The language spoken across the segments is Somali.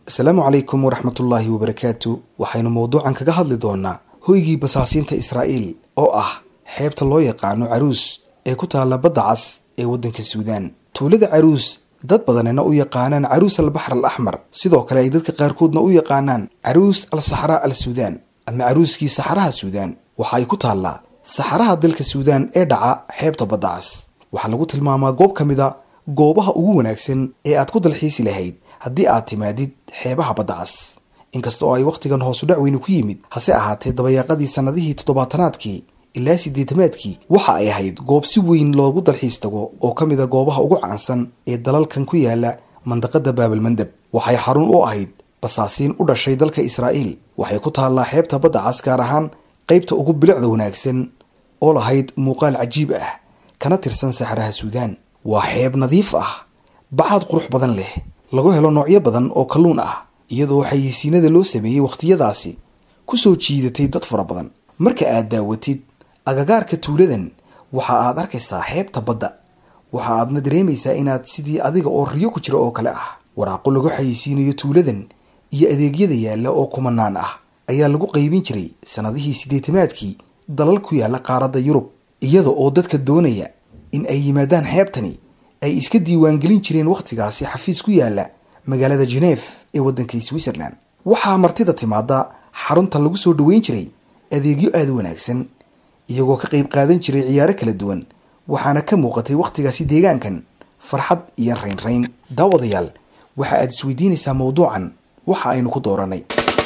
asalaamu calaykum waraxmatullaahi wabarakaatu waxaynu mowduucan kaga hadli doonaa hoygii basaasiinta israa'iil oo ah xeebta loo yaqaano caruus ee ku taalla badda cas ee waddanka suudaan tuulada caruus dad badanina u yaqaanaan caruus al baxr al axmar sidoo kale ay dadka qaarkoodna u yaqaanaan caruus al saxraa al suudaan ama caruuskii saxaraha suudaan waxa ay ku taallaa saxaraha dalka suudaan ee dhaca xeebta badda cas waxaa lagu tilmaamaa goob ka mid a goobaha ugu wanaagsan ee aad ku dalxiisi lahayd haddii aad timaadid xeebaha badda cas inkasta oo ay wakhtigan hoosu dhac weyni ku yimid hase ahaatee dabayaaqadii sannadihii toddobaatanaadkii ilaa siddeetamaadkii waxa ay ahayd goob si weyn loogu dalxiis tago oo ka mid a goobaha ugu caansan ee dalalkan ku yaala mandaqada baabalmandeb waxay xarun u ahayd basaasiin u dhashay dalka israa'iil waxay ku taallaa xeebta badda cas gaar ahaan qaybta ugu bilicda wanaagsan oo lahayd muuqaal cajiib ah kana tirsan saxaraha suudaan waa xeeb nadiif ah bacaad qurux badan leh lagu helo noocyo badan oo kalluun ah iyadoo xayeysiinada loo sameeyey wakhtiyadaasi ku soo jiidatay dad fara badan marka aad daawatid agagaarka tuuladan waxa aad arkaysaa xeebta badda waxa aadna dareemaysaa inaad sidii adiga oo riyo ku jira oo kale ah waraaqo lagu xayeysiinayo tuuladan iyo adeegyada yaalla oo kumanaan ah ayaa lagu qaybin jiray sannadihii siddeetamaadkii dalal ku yaalla qaaradda yurub iyada oo dadka doonaya in ay yimaadaan xeebtani ay iska diiwaangelin jireen wakhtigaasi xafiis ku yaalla magaalada geneef ee waddanka switzerland waxaa martida timaada xarunta lagu soo dhoweyn jiray adeegyo aada u wanaagsan iyagoo ka qayb qaadan jiray ciyaaro kala duwan waxaana ka muuqatay wakhtigaasi deegaankan farxad iyo raynrayn daawadayaal waxa aad isweydiinaysaa mowduucan waxa aynu ku dooranay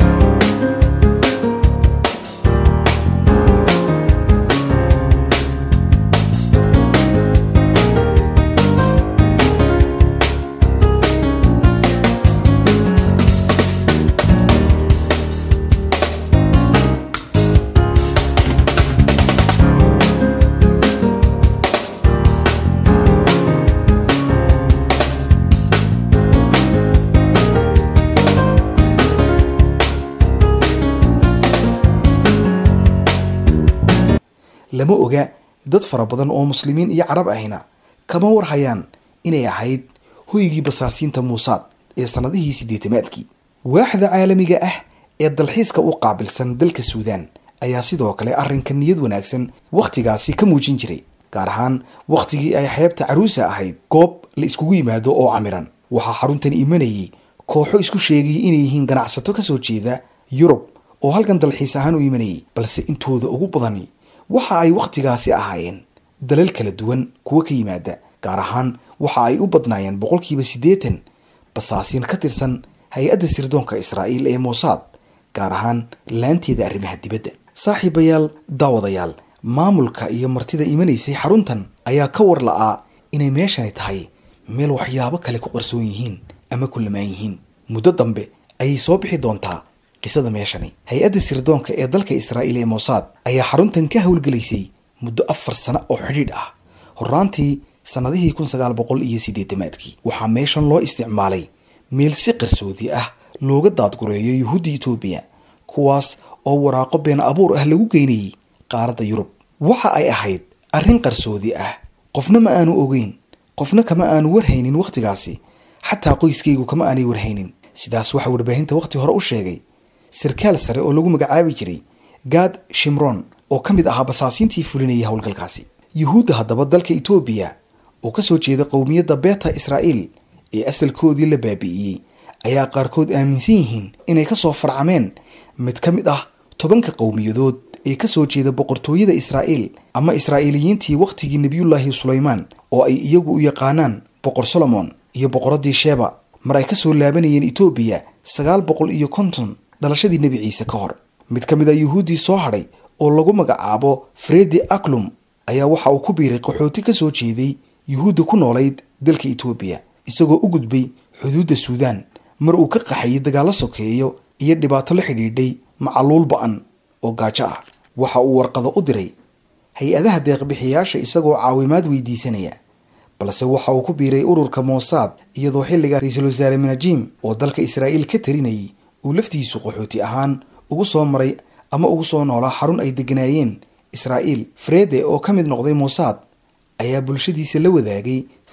lama oga dad fara badan oo muslimiin iyo carab ahina kama warhayaan inay ahayd hoygii basaasiinta muusaad ee sannadihii siddeetamaadkii waaxda caalamiga ah ee dalxiiska u qaabilsan dalka suudaan ayaa sidoo kale arrinka niyad wanaagsan wakhtigaasi ka muujin jiray gaar ahaan wakhtigii ay xeebta caruusa ahayd goob la iskugu yimaado oo camiran waxaa xaruntan imanayay kooxo isku sheegayay inay yihiin ganacsato ka soo jeeda yurub oo halkan dalxiis ahaan u imanayay balse intooda ugu badani waxa ay wakhtigaasi ahaayeen dalal kala duwan kuwa ka yimaada gaar ahaan waxa ay u badnaayeen boqolkiiba siddeetan basaasiin ka tirsan hay-adda sirdoonka israa'iil ee moosaad gaar ahaan laanteeda arrimaha dibadda saaxiibayaal daawadayaal maamulka iyo martida imanaysay xaruntan ayaa ka war la'aa inay meeshani tahay meel waxyaabo kale ku qarsoon yihiin ama ku lamaan yihiin muddo dambe ayay soo bixi doontaa qisada meeshani hay-adda sirdoonka ee dalka israa'iil ee moosaad ayaa xaruntan ka howlgelaysay muddo afar sano oo xidhiidh ah horaantii sannadihii kun sagaal boqol iyo siddeetamaadkii waxaa meeshan loo isticmaalay meel si qarsoodi ah looga daadgureeyo yuhuudda etoobiya kuwaas oo waraaqo been abuur ah lagu geynayay qaaradda yurub waxa ay ahayd arrin qarsoodi ah qofna ma aanu ogeyn qofna kama aanu warhaynin wakhtigaasi xataa qoyskaygu kama aanay warhaynin sidaas waxaa warbaahinta wakhti hore u sheegay sarkaal sare oo lagu magacaabi jiray gaad shimron oo ka mid ahaa basaasiintii fulinayay howlgalkaasi yuhuudda haddaba dalka etoobiya oo ka soo jeeda qowmiyadda beeta israa'iil ee asalkoodii la baabi'iyey ayaa qaarkood aaminsan yihiin inay ka soo farcameen mid ka mid ah tobanka qowmiyadood ee ka soo jeeda boqortooyada israa'iil ama israa'iiliyiintii wakhtigii nebiyullaahi sulaymaan oo ay iyagu u yaqaanaan boqor solomon iyo boqoraddii sheeba mar ay ka soo laabanayeen etoobiya sagaal boqol iyo konton dhalashadii nebi ciise ka hor mid ka mid a yuhuuddii soo hadhay oo lagu magacaabo fredi aklum ayaa waxa uu ku biiray qaxooti ka soo jeeday yuhuudda ku noolayd dalka etoobiya isagoo u gudbay xuduudda suudaan mar uu ka qaxayay dagaallo sokeeyo iyo dhibaato la xidhiidhay macaluul ba-an oo gaajo ah waxa uu warqado u diray hay-adaha deeqbixiyaasha isagoo caawimaad weydiisanaya balse waxa uu ku biiray ururka moosaad iyadoo xilliga ra-iisul wasaare manajim oo dalka israa'iil ka tarinayay uu laftiisu qaxooti ahaan ugu soo maray ama ugu soo noolaa xarun ay degganaayeen israa'iil frede oo ka mid noqday moosaad ayaa bulshadiisa la wadaagay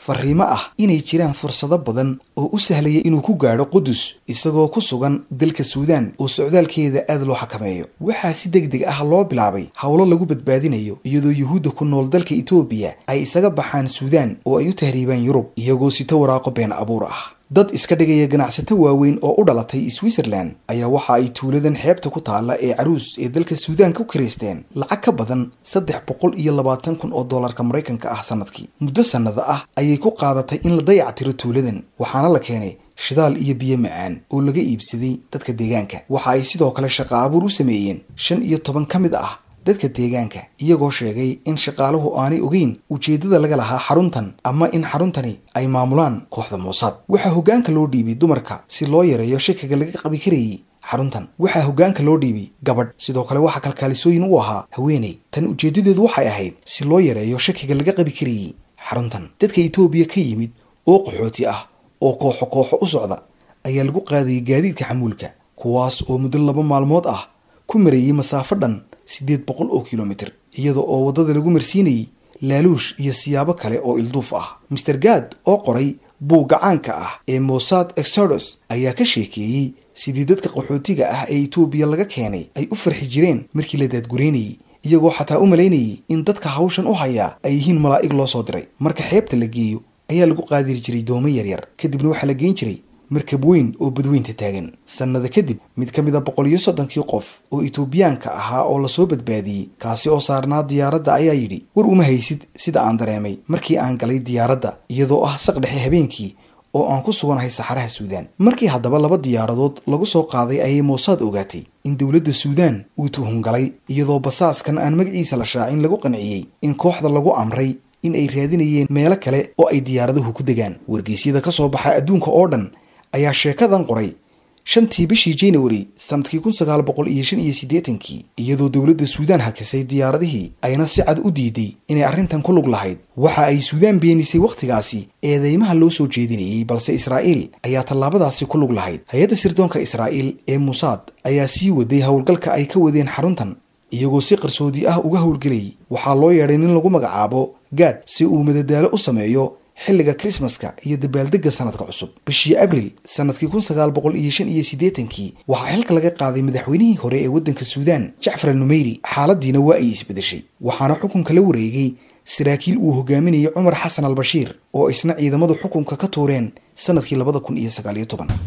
fariimo ah inay jiraan fursado badan oo u sahlaya inuu ku gaadho qudus isagoo ku sugan dalka suudaan oo socdaalkeeda aad loo xakameeyo waxaa si deg deg ah loo bilaabay howlo lagu badbaadinayo iyadoo yuhuudda ku nool dalka etoobiya ay isaga baxaan suudaan oo ay u tahriibaan yurub iyagoo sito waraaqo been abuur ah dad iska dhigaya ganacsato waaweyn oo u dhalatay switzerland ayaa waxa ay tuuladan xeebta ku taalla ee caruus ee dalka suudaan ku kiraysteen lacag ka badan saddex boqol iyo labaatan kun oo dollarka maraykanka ah sanadkii muddo sannada ah ayay ku qaadatay in la dayactiro tuuladan waxaana la keenay shidaal iyo biyo macaan oo laga iibsaday dadka deegaanka waxa ay sidoo kale shaqa abuur u sameeyeen shan iyo toban ka mid ah dadka deegaanka iyagoo sheegay in shaqaaluhu aanay ogeyn ujeeddada laga lahaa xaruntan ama in xaruntani ay maamulaan kooxda muusaad waxaa hoggaanka loo dhiibay dumarka si loo yareeyo shakiga laga qabi karayay xaruntan waxaa hoggaanka loo dhiibay gabadh sidoo kale waxaa kalkaalisooyin u ahaa haweeney tan ujeeddadeedu waxay ahayd si loo yareeyo shakiga laga qabi karayay xaruntan dadka etoobiya ka yimid oo qaxooti ah oo kooxo kooxo u socda ayaa lagu qaadayay gaadiidka xamuulka kuwaas oo muddo laba maalmood ah ku marayay masaafo dhan siddeed boqol oo kilomitir iyada oo waddada lagu marsiinayay laaluush iyo siyaabo kale oo ilduuf ah master gad oo qoray buugga caanka ah ee mossad exodus ayaa ka sheekeeyey sidii dadka qaxootiga ah ee etoobiya laga keenay ay u farxi jireen markii la daadgureynayay iyagoo xataa u malaynayay in dadka hawshan u hayaa ay yihiin malaa'ig loo soo diray marka xeebta la geeyo ayaa lagu qaadiri jiray doomo yaryar kadibna waxaa la geyn jiray markab weyn oo badweynta taagan sannada kadib mid ka mid a boqol iyo soddonkii qof oo etoobiyaanka ahaa oo lasoo badbaadiyey kaasi oo saarnaa diyaaradda ayaa yidhi war uma haysid sida aan dareemay markii aan galay diyaaradda iyadoo ah saq dhexe habeenkii oo aan ku suganahay saxaraha suudaan markii haddaba laba diyaaradood lagu soo qaaday ayay moosaad ogaatay in dowladda suudaan uu tuhungalay iyadoo basaaskan aan magaciisa la shaacin lagu qanciyey in kooxda lagu amray in ay raadinayeen meelo kale oo ay diyaaraduhu ku degaan wargeysyada ka soo baxa adduunka oo dhan ayaa sheekadan qoray shantii bishii january sanadkii kun sagaal boqol iyo shan iyo siddeetankii iyadoo dowladda suudaan hakisay diyaaradihii ayna si cad u diiday inay arrintan ku lug lahayd waxa ay suudaan beenisay wakhtigaasi eedeymaha loo soo jeedinayay balse israa'iil ayaa tallaabadaasi ku lug lahayd hay-adda sirdoonka israa'iil ee muusaad ayaa sii waday howlgalka ay ka wadeen xaruntan iyagoo si qarsoodi ah uga howlgelayay waxaa loo yeedhay nin lagu magacaabo gaad si uu madadaalo u sameeyo xilliga krismaska iyo dabaaldegga sanadka cusub bishii abril sanadkii kun sagaal boqol iyo shan iyo siddeetankii waxaa xilka laga qaaday madaxweynihii hore ee waddanka suudaan jacfar al numeyri xaaladiina waa ay isbedeshay waxaana xukunka la wareegay saraakiil uu hogaaminayay cumar xasan al bashiir oo isna ciidamadu xukunka ka tuureen sanadkii labada kun iyo sagaal iyo toban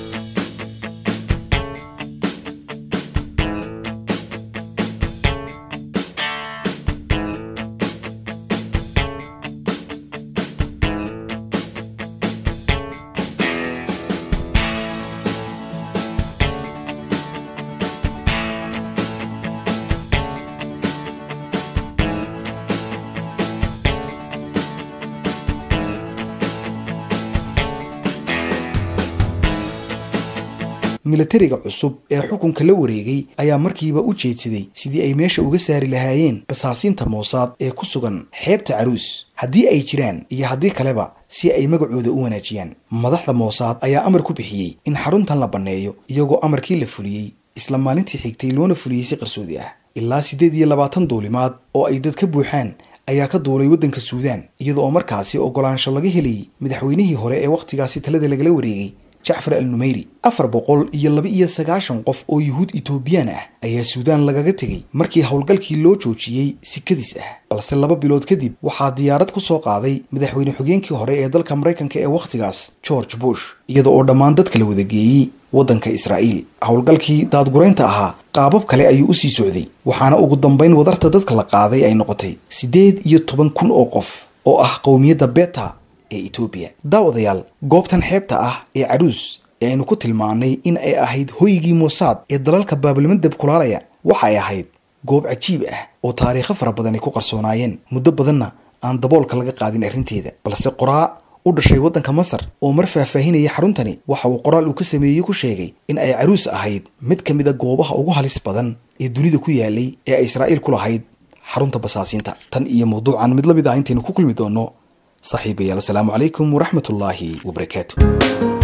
milatariga cusub ee xukunka la wareegay ayaa markiiba u jeedsaday sidii ay meesha uga saari lahaayeen basaasiinta moosaad ee ku sugan xeebta caruus haddii ay jiraan iyo haddii kaleba si ay magacooda u wanaajiyaan madaxda moosaad ayaa amar ku bixiyey in xaruntan la banneeyo iyagoo amarkii la fuliyey isla maalintii xigtay loona fuliyey si qarsoodi ah ilaa siddeed iyo labaatan duulimaad oo ay dad ka buuxaan ayaa ka duulay waddanka suudaan iyada oo markaasi oggolaansho laga helayay madaxweynihii hore ee wakhtigaasi talada lagala wareegay jacfar al numeyri afar boqol iyo laba iyo sagaashan qof oo yuhuud etoobiyaan ah ayaa suudaan lagaga tegey markii howlgalkii loo joojiyey sikadiis ah balse laba bilood kadib waxaa diyaarad ku soo qaaday madaxweyne xogeenkii hore ee dalka maraykanka ee wakhtigaas george bush iyada oo dhammaan dadka la wadageeyey waddanka israa'iil howlgalkii daadguraynta ahaa qaabab kale ayuu usii socday waxaana ugu dambayn wadarta dadka la qaaday ay noqotay siddeed iyo toban kun oo qof oo ah qowmiyadda beta ee etoobiya daawadayaal goobtan xeebta ah ee caruus ee aynu ku tilmaannay in ay ahayd hoygii moosaad ee dalalka baabilmadab kulaalaya waxay ahayd goob cajiib ah oo taariikho fara badan ay ku qarsoonaayeen muddo badanna aan daboolka laga qaadin arrinteeda balse qoraa u dhashay waddanka masar oo mar faahfaahinaya xaruntani waxa uu qoraal uu ka sameeyey ku sheegay in ay caruus ahayd mid ka mid a goobaha ugu halis badan ee dunida ku yaalay ee ay israa'iil ku lahayd xarunta basaasiinta tan iyo mawduucan mid la mid ah intaynu ku kulmi doonno صاحبي السلام عليكم ورحمة الله وبركاته